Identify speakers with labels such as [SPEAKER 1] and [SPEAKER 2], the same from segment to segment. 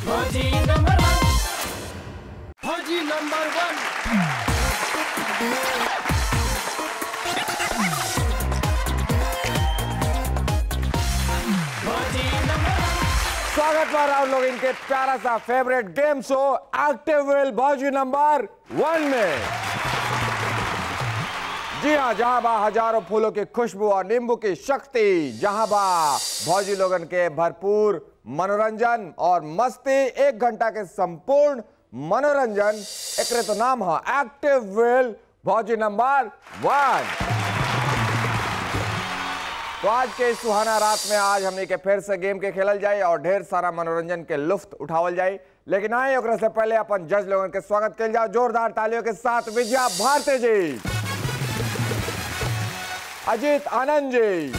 [SPEAKER 1] फौजी नंबर वन फौजी नंबर वन फौजी नंबर वन
[SPEAKER 2] स्वागत है आप लोग इनके प्यारा सा फेवरेट गेम शो एक्टिव विल भौजी नंबर वन में जी हाँ जहां बा हजारों फूलों की खुशबू और नींबू की शक्ति जहां बा भौजी लोगन के भरपूर मनोरंजन और मस्ती एक घंटा के संपूर्ण मनोरंजन एकरे तो नाम है एक्टिव विल भौजी नंबर वन तो आज के इस सुहाना रात में आज हमने के फिर से गेम के खेलल जाए और ढेर सारा मनोरंजन के लुफ्त उठावल जाए लेकिन आए ओकरा से पहले अपन जज लोगन के स्वागत कल जाओ जोरदार तालियों के साथ विजया भारती जी अजीत आनंद जी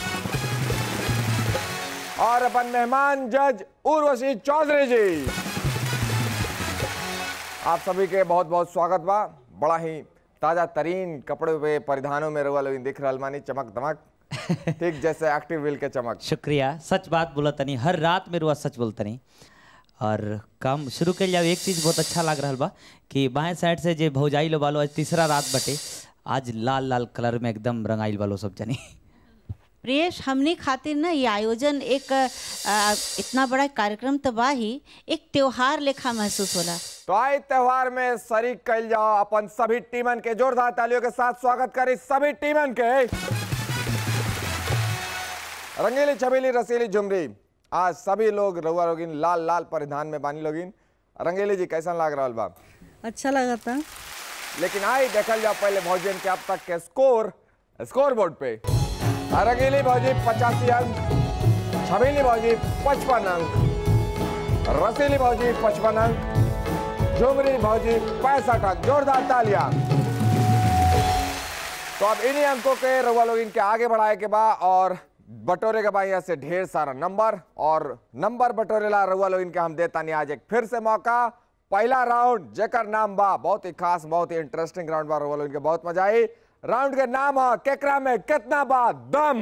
[SPEAKER 2] और अपन मेहमान जज उर्वशी चौधरी जी आप सभी के बहुत बहुत स्वागत बा बड़ा ही ताजा तरीन कपड़े पे परिधानों में रवा लोग दिख रहल मानी चमक दमक ठीक जैसे एक्टिव व्हील के चमक
[SPEAKER 3] शुक्रिया सच बात बोला तनी हर रात में रुआ सच बोलतनी और काम शुरू कर जाओ एक चीज़ बहुत अच्छा लग रहा बा कि बाएं साइड से जे भौजाई लो बालो आज तीसरा रात बटे आज लाल लाल कलर में एकदम रंगाइल बालो सब जनी
[SPEAKER 4] प्रियेश हमने खातिर ना ये आयोजन एक आ, इतना बड़ा कार्यक्रम तो बा ही एक त्योहार लेखा महसूस होला
[SPEAKER 2] तो आई त्योहार में शरीक कल जाओ अपन सभी टीमन के जोरदार तालियों के साथ स्वागत करी सभी टीमन के रंगीली छबीली रसीली झुमरी आज सभी लोग रउआ लोगिन लाल लाल परिधान में बानी लोगिन रंगीली जी कैसा लाग रहा बा
[SPEAKER 5] अच्छा लगा था
[SPEAKER 2] लेकिन आई देखल जाओ पहले भौजियन के अब तक के स्कोर स्कोर बोर्ड पे रंगीली भौजी पचासी अंक छबीली भौजी पचपन अंक रसीली भौजी पचपन अंक झुमरी भौजी पैंसठ अंक जोरदार तालियां तो अब इन्हीं अंकों के रउआ लोग इनके आगे बढ़ाए के बा और बटोरे के बा यहाँ से ढेर सारा नंबर और नंबर बटोरे ला रउआ लोग इनके हम देता नहीं आज एक फिर से मौका पहला राउंड जेकर नाम बा बहुत ही खास बहुत ही इंटरेस्टिंग राउंड बा रउआ लोग इनके बहुत मजा आई राउंड के नाम है केकरा में कितना बा दम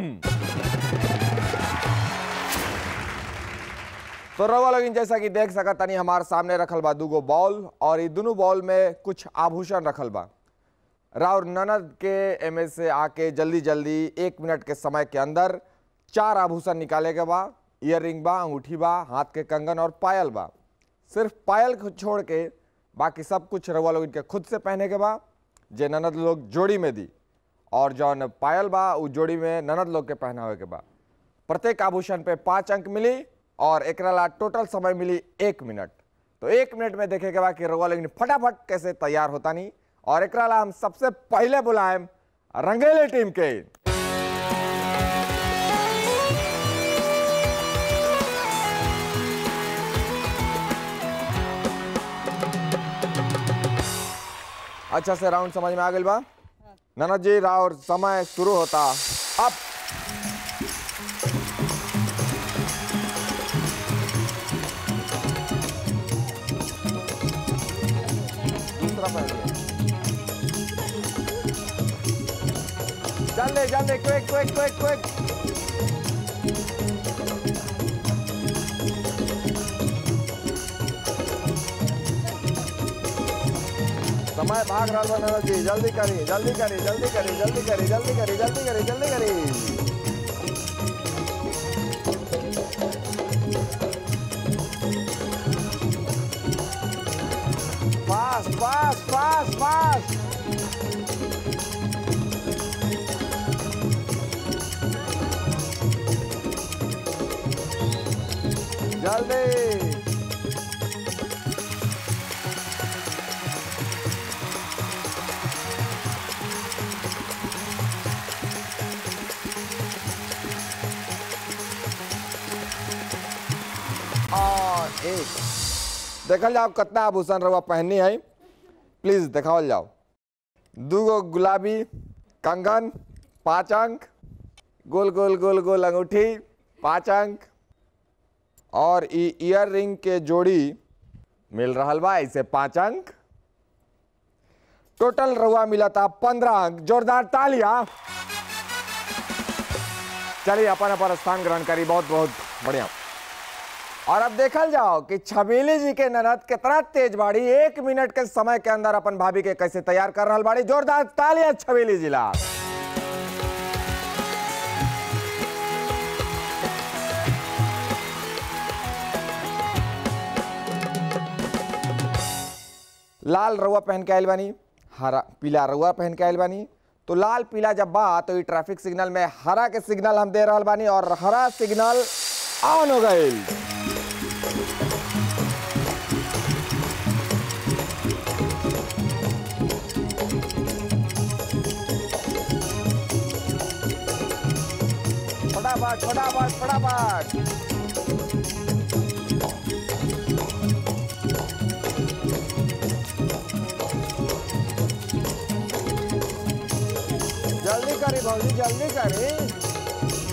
[SPEAKER 2] तो रउआ लोग जैसा कि देख सकत तनी हमारे सामने रखल बा दूगो बॉल और ये दोनों बॉल में कुछ आभूषण रखल बा राउर ननद के एम से आके जल्दी जल्दी एक मिनट के समय के अंदर चार आभूषण निकाले के बा ईयर रिंग बा अंगूठी बा हाथ के कंगन और पायल बा सिर्फ पायल को छोड़ के बाकी सब कुछ रउआ लोग इनके खुद से पहने के बा जे ननद लोग जोड़ी में दी और जौन पायल बा उ जोड़ी में ननद लोग के पहनावे के बा प्रत्येक आभूषण पे पाँच अंक मिली और एकरा ला टोटल समय मिली एक मिनट तो एक मिनट में देखे के बा कि रउआ लोग फटाफट कैसे तैयार होता नहीं और एकरा ला हम सबसे पहले बुलाएं रंगेली टीम के अच्छा से राउंड समझ में आ गई बा ननद जी राउर समय शुरू होता अब दूसरा पहले जल्दी जल्दी क्विक क्विक क्विक क्विक समय भाग रहा बा ननद जी जल्दी करी जल्दी करी जल्दी करी जल्दी करी जल्दी करी जल्दी करी जल्दी करी फास्ट फास्ट फास्ट फास्ट जल्दी और एक देखल जाओ कितना आभूषण रहुआ पहननी है प्लीज दिखावल जाओ दूगो गुलाबी कंगन पाँच अंक गोल गोल गोल गोल अंगूठी पाँच अंक और ई ईयर रिंग के जोड़ी मिल रहा बा इसे पाँच अंक टोटल रहुआ मिला था पंद्रह अंक जोरदार तालियां चलिए अपन अपन स्थान ग्रहण करी बहुत बहुत बढ़िया और अब देखल जाओ कि छबीली जी के ननद कितना तेज बाड़ी एक मिनट के समय के अंदर अपन भाभी के कैसे तैयार कर रहा बाड़ी जोरदार तालियां छबीली जिला लाल रउआ पहन के आयल बानी हरा पीला रउआ पहन के आयल बानी तो लाल पीला जब बा तो ये ट्रैफिक सिग्नल में हरा के सिग्नल हम दे रहल बानी और हरा सिग्नल ऑन हो गईल फटाफट फटाफट फटाफट जल्दी करी भौजी जल्दी करी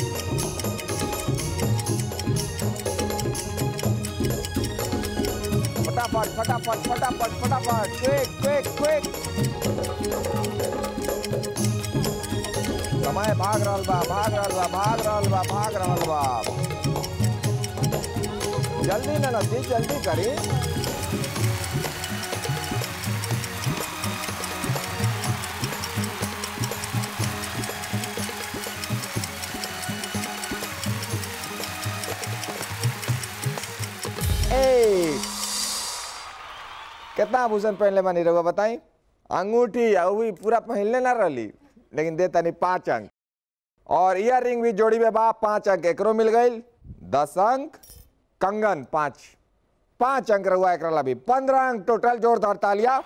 [SPEAKER 2] फटाफट फटाफट फटाफट फटाफट क्विक क्विक क्विक समय भाग रहल बा भाग रहल बा भाग रहल बा भाग रहल बा जल्दी ना जी जल्दी करी ए कितना आभूषण पहनले बानी रहुआ बताई अंगूठी आ उ भी पूरा पहनले ना रहली लेकिन दे तनी पाँच अंक और इयर रिंग भी जोड़ी में बा पाँच अंक एकरो मिल गई दस अंक कंगन पाँच पाँच अंक रहुआ एक भी पंद्रह अंक टोटल जोरदार तालिया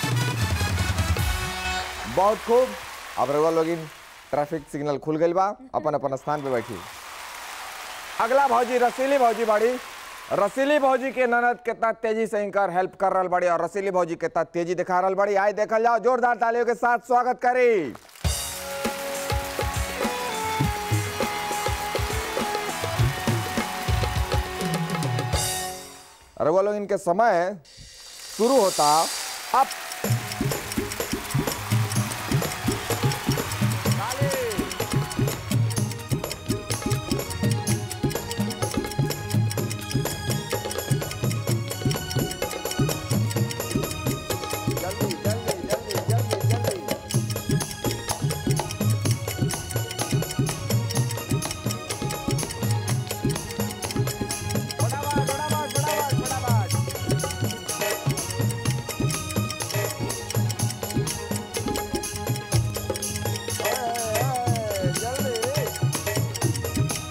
[SPEAKER 2] बहुत खूब अब रहुआ लोग ट्रैफिक सिग्नल खुल गई बा अपन अपन स्थान पे बैठी अगला भौजी रसीली भौजी बाड़ी रसीली भौजी के ननद कितना तेजी से इनकर हेल्प कर रहा बड़ी और रसीली भौजी कितना तेजी दिखा रहा बड़ी आए देखल जाओ जोरदार तालियों के साथ स्वागत करी रघुआ लोग इनके समय शुरू होता अब जल्दी जल्दी जल्दी जल्दी जल्दी फटाफट फटाफट फटाफट फटाफट ओए, ओए, जल्दी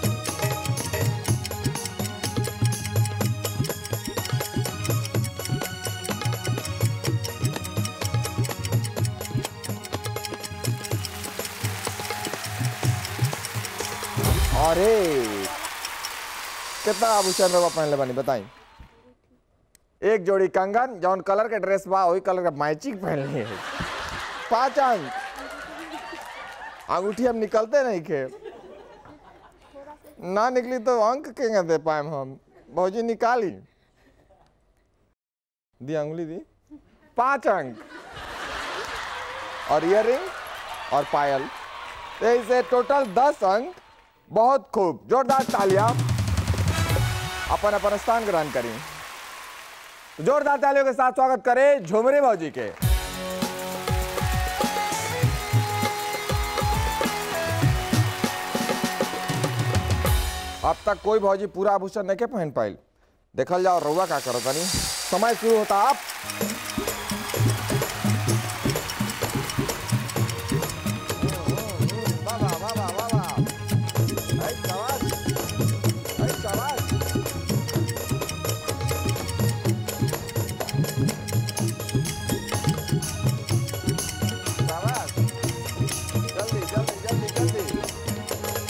[SPEAKER 2] अरे कितना आभूषण रवा पहनले बानी बताई एक जोड़ी कंगन जौन कलर के ड्रेस बा वही कलर का मैचिंग पहनले है पांच अंक अंगूठी हम निकलते नहीं खे ना निकली तो अंक केंगे दे पाए हम भौजी निकाली दी अंगुली दी पांच अंक और इयरिंग और पायल तो इसे टोटल दस अंक बहुत खूब जोरदार तालियां अपन अपन स्थान ग्रहण करी जोरदार तालियों के साथ स्वागत करें झुमरी भौजी के अब तक कोई भौजी पूरा आभूषण नहीं के पहन पाइल देखल जाओ रउआ का करो तनी समय शुरू होता आप वाह वाह वाह वाह वाह वाह ऐ शाबाश ऐ शाबाश शाबाश जल्दी जल्दी जल्दी जल्दी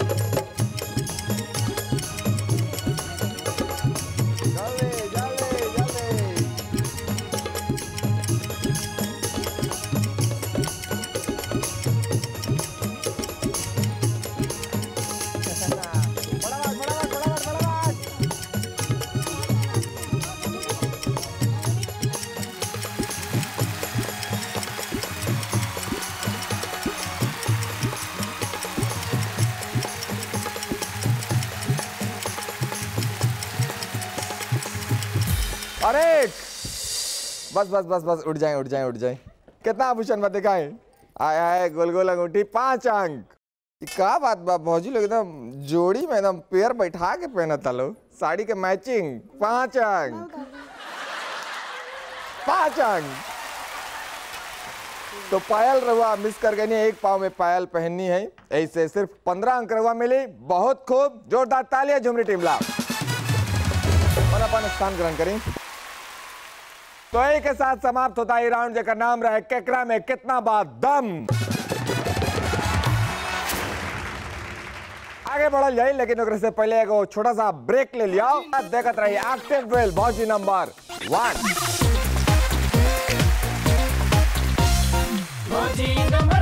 [SPEAKER 2] जल्दी जल्दी जल्दी करेक्ट बस बस बस बस उठ जाए उठ जाए उठ जाए कितना आभूषण बा दिखाए आए आए गोल गोल अंगूठी पांच अंक ई का बात बा भौजी लोग एकदम जोड़ी में एकदम पेयर बैठा के पहनता लो साड़ी के मैचिंग पांच अंक पांच अंक तो पायल रहुआ मिस कर गई नहीं, एक पाव में पायल पहननी है ऐसे सिर्फ पंद्रह अंक रहुआ मिली बहुत खूब जोरदार तालियां झुमरी टीम ला और अपन स्थान ग्रहण करें तो एक के साथ समाप्त होता है राउंड जेकर नाम रहे केकरा में कितना बात दम आगे बढ़ल जाए लेकिन ओकरे से पहले एगो छोटा सा ब्रेक ले लिया देखत रही एक्टिव ट्वेल्व भौजी नंबर वन
[SPEAKER 1] भौजी नंबर